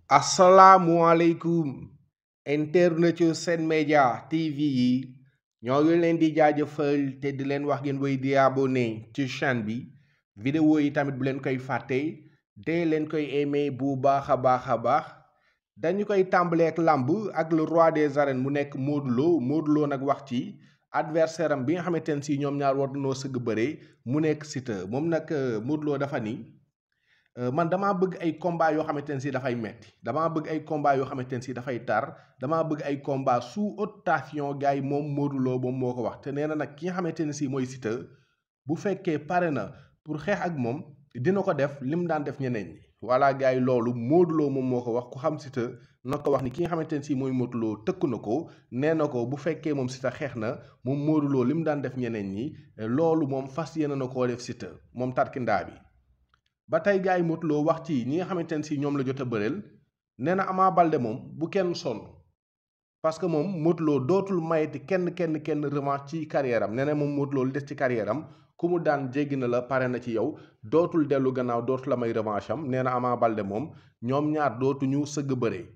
asalaamualeykum internet yu Sen Média TV yi ñoo ngi leen di jaajëfal te di leen wax ngeen woy di abonné ci chaîne bi vidéo yi tamit bu leen koy fàtte dee leen koy aimé bu baax a baax a baax dañu koy tàmbalee ak làmb ak le roi des arènes mu nekk Modou Lo Modou Lo nag wax ci adversaire am bi nga xamante ne si ñoom ñaar war nañoo sëgg bëre mu nekk Siteu moom nag Modou Lo dafa ni man damaa bëgg ay combat yoo xamante ne si dafay metti damaa bëgg ay combat yoo xamante ne si dafay tar damaa bëgg ay combat sous haute tension gars yi moom Modou Lo moom moo ko wax te nee na nag ki nga xamante ne si mooy Siteu bu fekkee pare na pour xeex ak moom dina ko def lim daan def ñeneen ñi voilà gars yi loolu Modou Lo moom moo ko wax ku xam Siteu na ko wax ni ki nga xamante ne si mooy Modou Lo tëkku na ko nee na ko bu fekkee moom Siteu xeex na moom Modou Lo lim daan def ñeneen ñi loolu moom fas yéene na koo def Siteu moom tarkindaa bi ba tey gars yi Modou Lo wax ci ñi nga xamante ne si ñoom la jot a bëreel nee na Ama Baldé moom bu kenn sonn parce que moom Modou Lo dootul mayeti kenn kenn kenn revanche ci carrière am nee na moom Modou Lo li des ci carrière am ku mu daan jéggi na la pare na ci yow dootul dellu gannaaw dootul la may revanche am nee na Ama Baldé moom ñoom ñaar dootuñu sëgg bëree.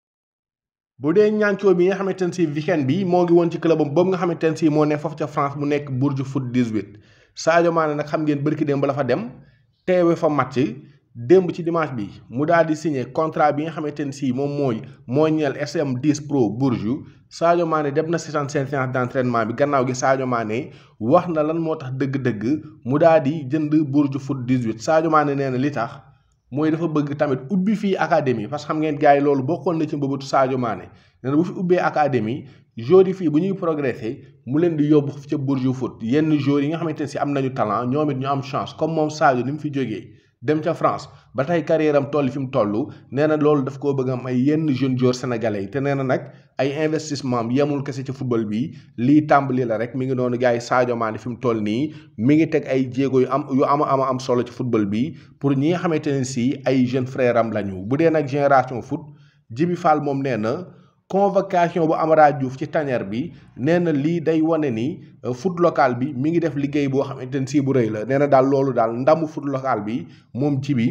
bu dee ñaancoo bi nga xamante ne si weekend bi moo ngi woon ci club am boobu nga xamante ne si moo ne foofu ca France mu nekk Bourges Foot 18 Sadio Mané nag xam ngeen bërki démb la fa dem. teewe fa match démb ci dimanche bi mu daal di signé contrat bi nga xamante ne si moom mooy moo ñeel SM 10 Pro Bourges Sadio Mané dem na si seen séance d'entraînement bi gannaaw gi Sadio Mané wax na lan moo tax dëgg-dëgg mu daal di jënd Bourges Foot 18 Sadio Mané nee na li tax mooy dafa bëgg tamit ubbi fii académie parce que xam ngeen gars yi loolu bokkoon na ci mbëbëtu Sadio Mané nee na bu fi ubbee académie joueurs yi fii bu ñuy progresser mu leen di yóbbu ca Bourges Foot yenn joueurs yi nga xamante ne si am nañu talent ñoom it ñu am chance comme moom Sadio ni mu fi jógee dem ca France ba tey carrière am toll fi mu toll nee na loolu daf koo bëgg am ay yenn jeunes joueurs sénégalais yi te nee na nag ay investissement am yemul kese ci football bi lii tàmbali la rek mi ngi noonu gars yi Sadio Mané fi mu toll nii mi ngi teg ay jéego yu am yu ama ama am solo ci football bi pour ñi nga xamante ne si ay jeunes frères am lañu bu dee nag génération foot Jibi Fall moom nee na. convocation bu Amara Diouf ci tanière bi nee na lii day wane ni foot local bi mi ngi def liggéey boo xamante ne si bu rëy la nee na daal loolu daal ndamu foot local bi moom ci bi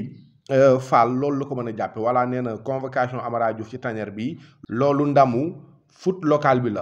Fall loolu la ko mën a jàppe voilà nee na convocation Amara Diouf ci tanière bi loolu ndamu foot local bi la.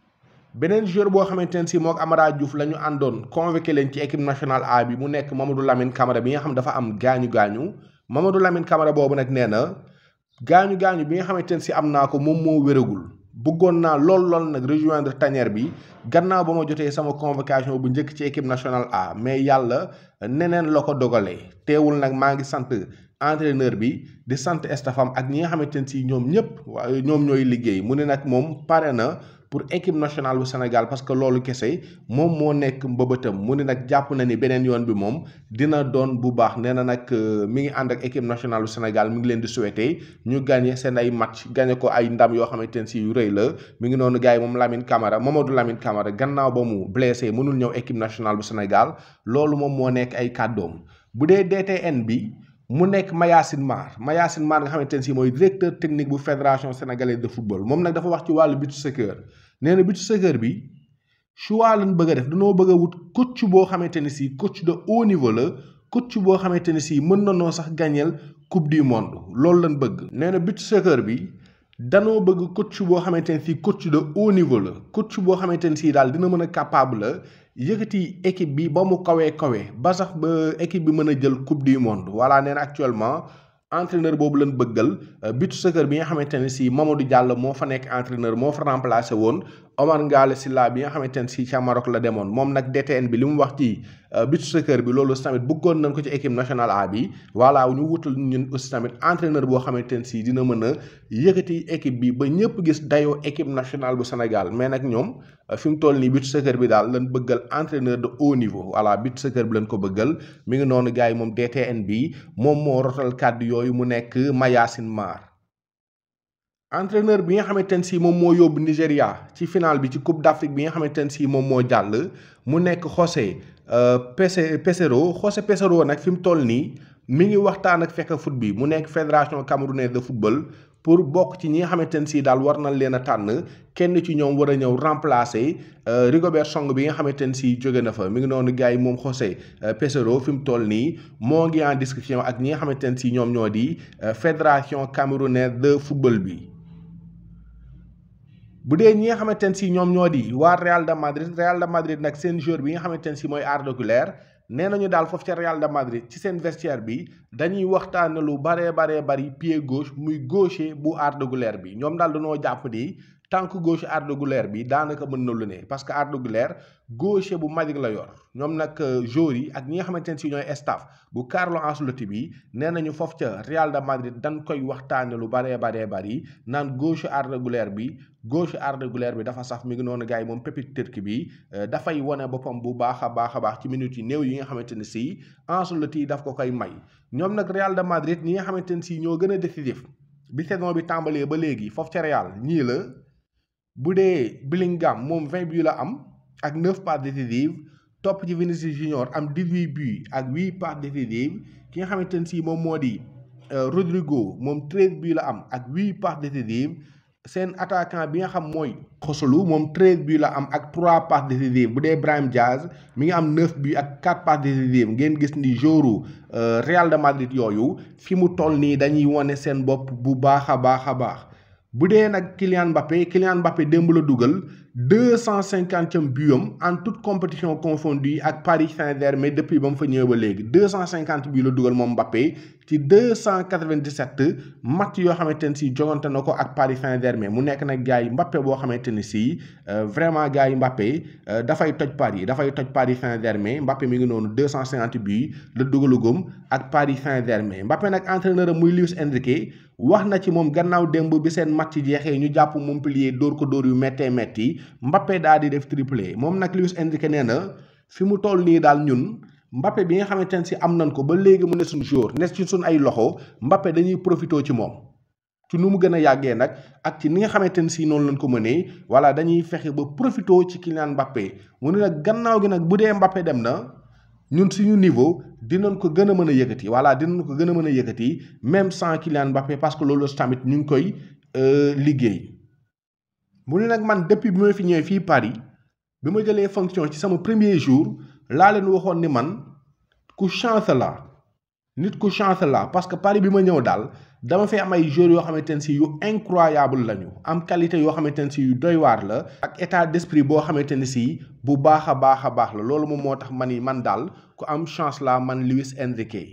beneen joueur boo xamante ne si mook Amara Diouf la ñu àndoon convoqué leen ci équipe nationale A bi mu nekk Mamadou Lamine Camara bi nga xam dafa am gaañu gaañu Mamadou Lamine Camara boobu nag nee na. gaañu gaañu bi nga xamante ne si am naa ko moom moo wéragul bëggoon naa lool lool nag rejoindre tanière bi gannaaw ba ma jotee sama convocation bu njëkk ci équipe nationale A mais yàlla neneen la ko dogalee teewul nag maa ngi sant entraîneur bi di sant staffam ak ñi nga xamante ne si ñoom ñëpp waaye ñoom ñooy liggéey mu ne nag moom pare na pour équipe nationale bu Sénégal parce que loolu kese moom moo nekk mbëbëtam mu ne nag jàpp na ni beneen yoon bi moom dina doon bu baax nee na nag mi ngi ànd ak équipe nationale bu Sénégal mi ngi leen di souhaiter ñu gagné seen ay match gagné ko ay ndam yoo xamante ne si yu rëy la mi ngi noonu gars yi moom Lamine Camara Mamadou Lamine Camara gannaaw ba mu blessé mënul ñëw équipe nationale bu Sénégal loolu moom moo nekk ay kàddoom bu dee DTN bi. mu nekk Mayacine Mar Mayacine Mar nga xamante ne si mooy directeur technique bu fédération sénégalaise de football moom nag dafa wax ci wàllu beach soccer nee na beach soccer bi choix lañ bëgg a def dañoo bëgg a wut coach boo xamante ne si coach de haut niveau la coach boo xamante ne si mën na noo sax gañeel coupe du monde loolu lañ bëgg. nee na beach soccer bi danoo bëgg coach boo xamante ne si coach de haut niveau la coach boo xamante ne si daal dina mën a capable la. yëkkati équipe bi ba mu kawee kawee ba sax ba équipe bi mën a jël coupe du monde voilà nee na actuellement entraîneur boobu lañ bëggal beach soccer bi nga xamante ne si Mamadou Diallo moo fa nekk entraîneur moo fa remplacé woon Omar Ngale Sylla bi nga xamante ne si ca Maroc la demoon moom nag DTN bi li mu wax ci beach soccer bi loolu tamit bëggoon nañ ko ci équipe nationale A bi voilà ñu wutal ñun aussi tamit entraîneur boo xamante ne si dina mën a yëkkati équipe bi ba ñëpp gis dayoo équipe nationale bu Sénégal mais nag ñoom fi mu toll nii beach soccer bi daal lañ bëggal entraîneur de haut niveau voilà beach soccer bi lañ ko bëggal mi ngi noonu gars yi moom DTN bi moom moo rotal kàddu yooyu mu nekk Mayacine Mar. entraîneur bi nga xamante ne si moom moo yóbbu Nigéria ci final bi ci Coupe d'Afrique bi nga xamante ne si moom moo jàll mu nekk José Pese Pesero José Pesero nag fi mu toll nii mi ngi waxtaan ak fekk foot bi mu nekk fédération camerounaise de football pour bokk ci ñi nga xamante ne si daal war nañ leen a tànn kenn ci ñoom war a ñëw remplacer Rigobert Song bi nga xamante ne si jóge na fa mi ngi noonu gars yi moom José Peseiro fi mu toll nii moo ngi en discussion ak ñi nga xamante ne si ñoom ñoo di fédération camerounaise de football bi. bu dee ñi nga xamante ne si ñoom ñoo di waa Real de Madrid Real de Madrid nag seen joueur bi nga xamante ne si mooy Arda Güler nee nañu daal foofu ca Real de Madrid ci seen vestiaire bi dañuy waxtaane lu baree baree bari pied gauche muy gaucher bu Arda Güler bi ñoom daal dañoo jàpp ni tànk gauche Arda Güler bi daanaka mën na lu ne parce que Arda Güler gaucher bu Madrid la yor ñoom nag joueurs yi ak ñi nga xamante ne si ñooy staff bu Carlo Ancelotti bi nee nañu foofu ca Real de Madrid dañ koy waxtaane lu baree baree bari naan gauche Arda Güler bi gauche Arda Güler bi dafa saf mi ngi noonu gars yi moom pépite turc bi dafay wane boppam bu baax a baax a baax ci minutes yi néew yi nga xamante ne si Ancelotti yi daf ko koy may ñoom nag Real de Madrid ñi nga xamante ne si ñoo gën a décisif bi saison bi tàmbalee ba léegi foofu ca Real ñii la bu dee Bellingham moom 20 buts la am ak 9 passes décisives topp ci Vinicius Junior am 18 buts ak 8 passes décisives ki nga xamante ne si moom moo di Rodrigo moom 13 buts la am ak 8 passes décisives seen attaquant bi nga xam mooy Joselu moom 13 buts la am ak 3 passes décisives bu dee Brahim Diaz mi ngi am 9 buts ak 4 passes décisives ngeen gis ni jouru Real de Madrid yooyu fi mu toll nii dañuy wane seen bopp bu baax a baax a baax bu dee nag Kylian Mbappé Kylian Mbappé démb la dugal deux cent cinquantième butam en toute compétition confondue ak Paris Saint-Germain depuis ba mu fa ñëwee ba léegi deux cent cinquante but la dugal moom Mbappé ci deux cent quatre-vingt-dix-sept match yoo xamante ne si jogante na ko ak Paris Saint-Germain mu nekk nag gars yi Mbappé boo xamante ni si vraiment gars yi Mbappé dafay toj Paris dafay toj Paris Saint-Germain Mbappé mi ngi noonu deux cent cinquante but la dugalugum ak Paris Saint-Germain Mbappé nag entraîneur am muy Luis Enrique wax na ci moom gannaaw démb bi seen match jeexee ñu jàpp Montpellier dóor ko dóor yu méttee métti Mbappé daal di def triplé moom nag Luis Enrique nee na fi mu toll nii daal ñun Mbappé bi nga xamante ne si am nañ ko ba léegi mu ne suñu jour ne ci suñ ay loxo Mbappé dañuy profité ci moom ci nu mu gën a yàggee nag ak ci ni nga xamante ne si noonu lañ ko mënee voilà dañuy fexe ba profité ci Kylian Mbappé mu ne nag gannaaw gi nag bu dee Mbappé dem na ñun suñu niveau dinañ ko gën a mën a yëkkati voilà dinañ ko gën a mën a yëkkati même sans Kylian Mbappé parce que loolu tamit ñu ngi koy liggéey mu ne nag man depuis bi ma fi ñëwee fii Paris bi ma jëlee fonction ci sama premier jour laa leen waxoon ni man ku chance la nit ku chance la parce que Paris bi ma ñëw daal dama fay am ay joueurs yoo xamante ne si yu incroyable lañu am qualité yoo xamante ne si yu doy waar la ak état d'esprit boo xamante ne si bu baax a baax a baax la loolu moom moo tax man yi man daal ku am chance la man Luis Enrique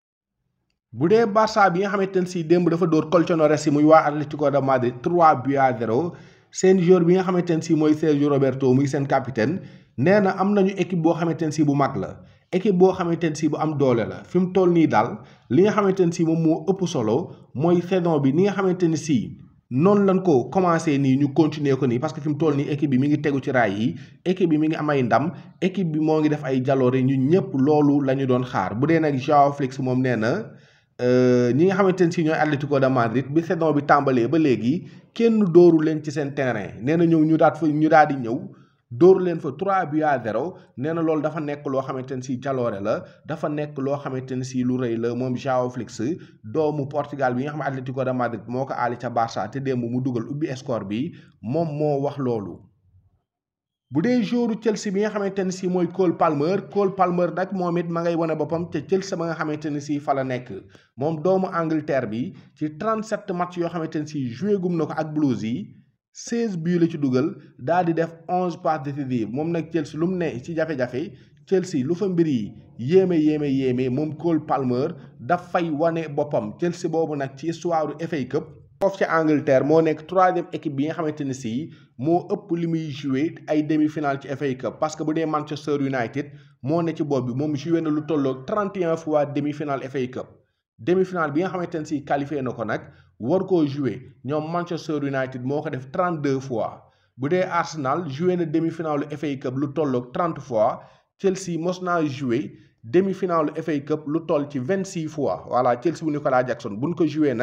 bu dee Barça bi nga xamante ne si démb dafa dóor Colchoneros yi muy waa Atlético de Madrid 3 buts à 0 seen joueur bi nga xamante ne si mooy Sergio Roberto muy seen capitaine nee na am nañu équipe boo xamante ne si bu mag la équipe boo xamante ne si bu am doole la fi mu toll nii daal li nga xamante ne si moom moo ëpp solo mooy saison bi ni nga xamante ne si noonu lañ ko commencé nii ñu continuer ko nii parce que fi mu toll nii équipe bi mi ngi tegu ci raay yi équipe bi mi ngi am ay ndam équipe bi moo ngi def ay jaloore ñu ñëpp loolu la ñu doon xaar bu dee nag Joao Félix moom nee na ñi nga xamante ne si ñooy Atlético de Madrid bi saison bi tàmbalee ba léegi kenn dóoru leen ci seen terrain nee na ñëw ñu daat fa ñu daal di ñëw dóor leen fa 3 buts à 0 nee na loolu dafa nekk loo xamante ne si jaloore la dafa nekk loo xamante ne si lu rëy la moom Joao Félix doomu Portugal bi nga xam ne Atlético de Madrid moo ko aali ca Barça te démb mu dugal ubbi score bi moom moo wax loolu. bu dee joueur Chelsea bi nga xamante ne si mooy Cole Palmer Cole Palmer nag moom it ma ngay wane boppam te Chelsea ba nga xamante ne si fa la nekk moom doomu Angleterre bi ci 37 match yoo xamante ne si joué gum na ko ak Blues yi 16 buts la ci dugal daal di def 11 passes décisives moom nag Chelsea lu mu ne ci jafe-jafe Chelsea lu fa mbir yi yéeme yéeme yéeme moom Cole Palmer dafay wane boppam Chelsea boobu nag ci histoire FA Cup. foofu ci Angleterre moo nekk troisième équipe bi nga xamante ne si moo ëpp li muy joué ay demi-finale ci FA Cup parce que bu dee Manchester United moo ne ci bopp bi moom joué na lu tolloog 31 fois demi-finale FA Cup demi-finale bi nga xamante ne si qualifié na ko nag war koo joué ñoom Manchester United moo ko def 32 fois bu dee Arsenal joué na demi-finale FA Cup lu tolloog 30 fois Chelsea mos naa joué demi-finale FA Cup lu toll ci 26 fois voilà Chelsea bu Nicolas Jackson buñ ko joué nag.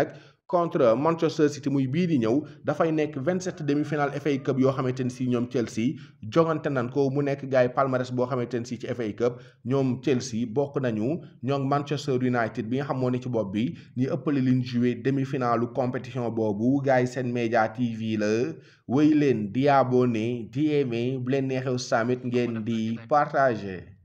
contre Manchester City muy bii di ñëw dafay nekk 27 demi-finale FA Cup yoo xamante ni si ñoom Chelsea jongante nan ko mu nekk gars yi palmarès boo xamante ni si ci FA Cup ñoom Chelsea bokk nañu ñoom Manchester United bi nga xam moo ne ci bopp bi ñu ëppale liñ joué demi-finalu compétition boobu gars yi seen média TV la wéy leen di abonné di aimé bu leen neexew samit ngeen di partager